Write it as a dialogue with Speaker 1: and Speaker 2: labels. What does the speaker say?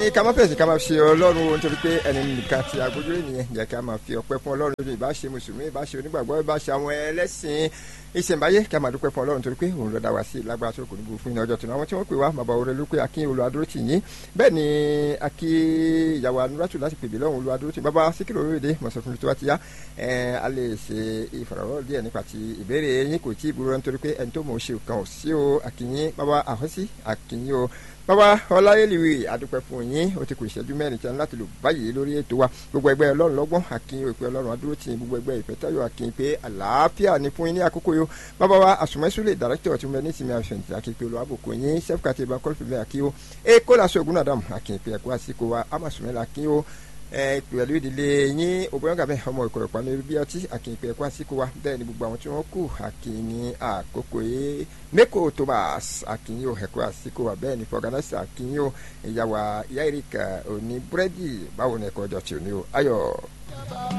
Speaker 1: ní ká má fèsì ká má ṣe ọlọ́run o nítorí pé ẹni nìkan ti agbójú ènìyàn jẹ́ ká máa fi ọpẹ́ fún ọlọ́run lójú ìbáṣe mùsùlùmí ìbáṣe onígbàgbọ́ ìbáṣe àwọn ẹlẹ́sìn ìṣẹ̀ǹbáyé ká máa dúpẹ́ fún ọlọ́run torí pé òun ló dá wa sí lágbára tó kò ní gbogbo fún iná ọjọ́ tó ní àwọn tí wọ́n pè wá bàbá orí ló pé akín olùwàdúró tì yín bẹ́ẹ̀ ni akí ìyàwó anúrátù láti pèbí lọ́hùn olùwàdúró tì bàbá síkìrì orílẹ̀-èdè mọ̀sán fún mi tó wá ti yá a lè ṣe ìfọ̀rọ̀wọ́ díẹ̀ nípa ti ìbéèrè yín kò tí ì burú nítorí pé ẹni tó mọ̀ ọ́ ṣe kàn ọ́ sí o akínyín bàbá àhọ́sí akínyín o bàbá ọláyẹlìwì àdúpẹ́ fún yín ó ti kù ìṣẹ́jú mẹ́rin tí a ní láti lò báyìí lórí ètò wa gbogbo ẹgbẹ́ ọlọ́run lọ́gbọ́n àkínyìn òpin ọlọ́run adúró tì gbogbo ẹgbẹ́ ìfẹ́tayọ̀ àkínyìn pé àlàáfíà ni fún yín ní àkókò yó bàbá wa àsùnmẹ́sùlẹ̀ dàrẹ́kítọ̀ tí mo ní ìsinmi àfẹ̀yìntì àkínyìn olùwàbòkò yín sẹ́fúkàtì ìbá kọ́lùfìmẹ́ àkínyìn e kólàsó ògùn àdàmù àkínyìn pé ẹ̀kọ́ àsìkò wa àmàsùnmẹ́lẹ̀ àkínyìn pẹ̀lú ìdílé yín ògbóyàngàmẹ́ ọmọ ìkọ̀rọ̀ pàmò bí ọtí àkìnpẹ̀ ẹ̀kọ́ àsìkò wa bẹ́ẹ̀ ni gbogbo àwọn tí wọ́n kù àkìní àkókò yìí mẹ́kò thomas àkìní ò ẹ̀kọ́ àsìkò wa bẹ́ẹ̀ ni fọ̀gánásì àkìní ò ìyàwó ìyá ìrìkà òní búrẹ́dì báwo ni ẹ̀kọ́ ọjọ́ tí ò ní o ayọ̀.